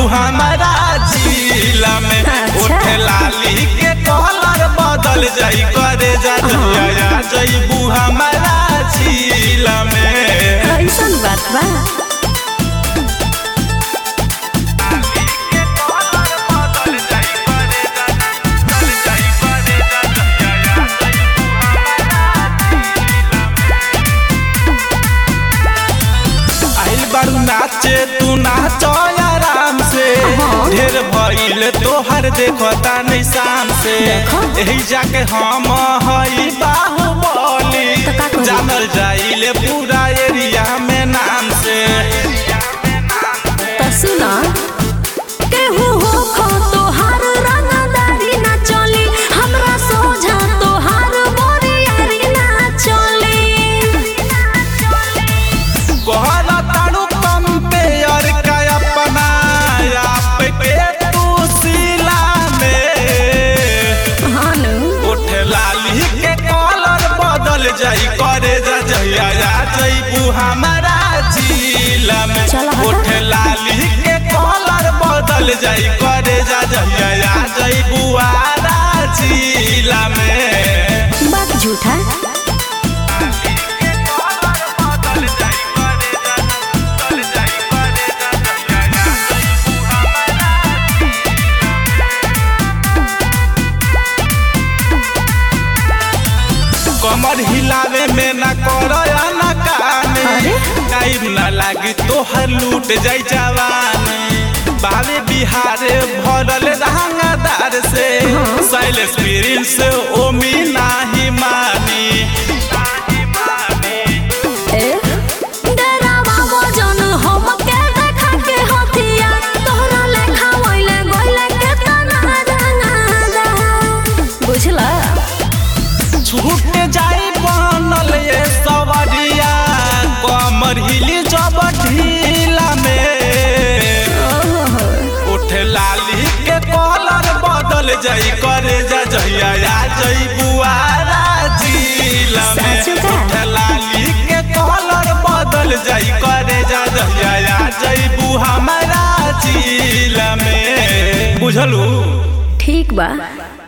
हमारा जिला में अच्छा। उठे लाली के कलर बदल जाई करे जा जइया जइबू हमारा जिला में ऐसन बात बा आइल बारू नाचे तू नाचो आराम से हाँ। ढेर भइल तोहर देखता नहीं शाम से देखो। यही जाके हम हई बाहुबली तो का करी? जानल जाइले पूरा एरिया में नाम से त सुन केहू हो खो तोहार रंगदारी ना चली हमरा सोझा तोहार बोरियारी ना चली कहला तारू कंपेयर का अपना आप के तू सिला में हानु उठ लाली के कलर बदल जाई करे जा जइया जा जइबू हमारा जिला में चल हटा। उठ लाली के कलर बदल जाई करे जा जइया जा जइबू आरा जिला में बात झूठा कमर हिलावे में ना करो ना काने अरे? टाइम ना लागी तोहर लूट जाई जवानी बावे बिहारे भरल रंगदार से साइलेंस प्रिंस ओमी नाही मानी ए डरावा वजन हम के देखा के हथिया तोहरा लेखा वइले गइले के तना रंगादा बुझला छूट जाई बनल ये सवरिया कमर हिली जब ढीला में ओहो उठ लाली के कलर बदल जाई करे जा जइया या जई बुआरा जिला में सच का? उठ लाली के कलर बदल जाई करे जा जइया या जई बु हमारा जिला में बुझलू ठीक बा